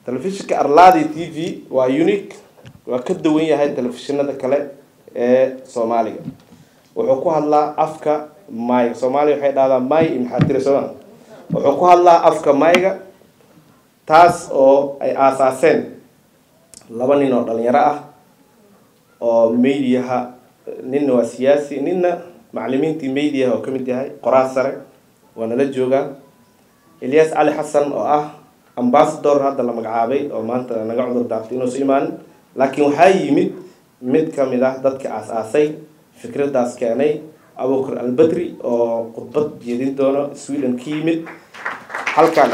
telefishinka arladi t v waa unique waa ka duwan yahay telefishinada kale ee soomaaliga wuxuu ku hadlaa afka mayga soomaaliya waxay dhahdaa may iyo maxaa tiri sooma wuxuu ku hadlaa afka mayga taas oo ay aasaaseen laba nin oo dhalinyaro ah oo mediaha ninna waa siyaasi ninna macalimiintii mediaha oo kamid yahay qoraal sare waa nala joogaa ilyas cali xasan oo ah ambasador hadda la magacaabay oo maanta naga cudur daartay inuusa imaanin laakiin waxaa yimid mid kamid ah dadka aas-aasay fikradaas keenay abukar albadri oo khudbad jeedin doono sweden ka yimid halkaan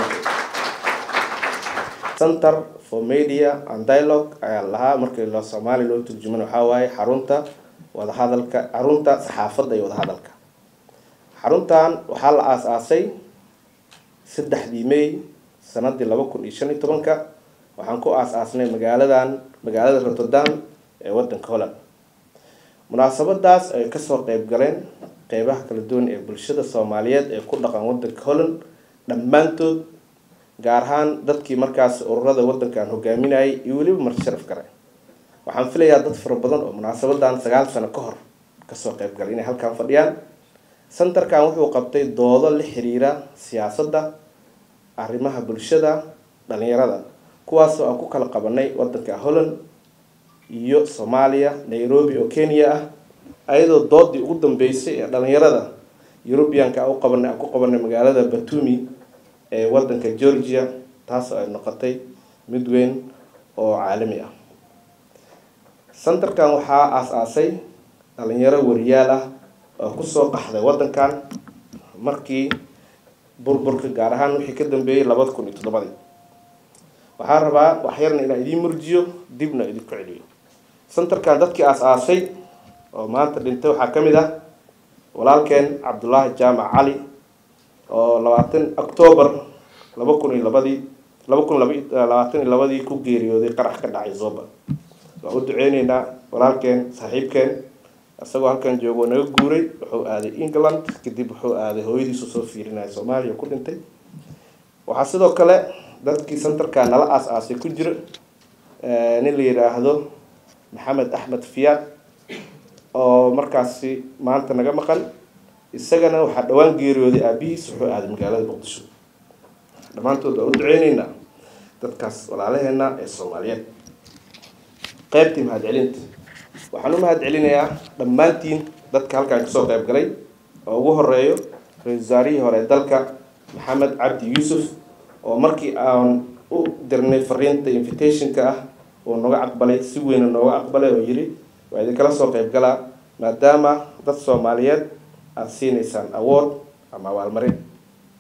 center for media and dialogue ayaa lahaa markii loo soomaaliya loo turjuman waxaa waaye xarunta wadahadalka xarunta saxaafadda iyo wadahadalka xaruntan waxaa la aas-aasay saddexdii may sanadii laba kun iyo shan iyo tobanka waxaan ku aas-aasnay magaaladan magaalada rotterdam ee wadanka holland munaasabadaas ay kasoo qeyb galeen qeybaha kala duwan ee bulshada soomaaliyeed ee ku dhaqan wadanka holland dhammaantood gaar ahaan dadkii markaas ururada wadankan hogaaminayay iyo weliba marti sharaf gare waxaan filayaa dad fara badan oo munaasabadan sagaal sano ka hor kasoo qeyb galay inay halkan fadhiyaan centerkan wuxuu qabtay doodo la xiriira siyaasadda arrimaha bulshada dhalinyarada kuwaasoo aan ku kala qabanay wadanka holland iyo soomaaliya nairobi oo kenya ah ayadoo doodii ugu dambeysay ee dhalinyarada eurubianka u qabanay aan ku qabanay magaalada batumi ee wadanka georgia taasoo ay noqotay mid weyn oo caalami ah centerkan waxaa aas-aasay dhalinyaro wariyaal ah oo kusoo qaxday wadankan markii burburka gaar ahaan wixii ka dambeeyay labada kun iyo toddobadii waxaa rabaa waxyarna inaa idiin murjiyo dibna idinku celiyo centerkan dadkii aas-aasay oo maanta dhintay waxaa ka mid ah walaalkeen cabdullaahi jaamac cali oo labaatan octoobar laba kun iyo labadii laba kun labaatan iyo labadii ku geeriyooday qarax ka dhacay zoba waan u duceyneynaa walaalkeen saaxiibkeen isagoo halkan joogo oo naga guuray wuxuu aaday england kadib wuxuu aaday hooyadiisu soo fiirinaya soomaaliya ku dhintay waxaa sidoo kale dadkii centerka nala aas-aasay ku jira nin la yidhaahdo maxamed axmed fiyaad oo markaasi maanta naga maqan isagana waxaa dhawaan geeriyooday aabihiis wuxuu aaday magaalada muqdisho dhammaantood waa u duceyneynaa dadkaas walaalaheena ee soomaaliyeed qeybtii mahadcelinta waxaan u mahad celinayaa dhammaantiin dadka halkaan kasoo qeyb galay oo ugu horeeyo ra-isul wasaarihii hore dalka maxamed cabdi yuusuf oo markii aan u dirnay fariinta invitationka ah uu naga aqbalay si weyna nooga aqbalay oo yiri waa idinkala soo qeyb galaa maadaama dad soomaaliyeed aada siinaysaan awood ama abaalmarin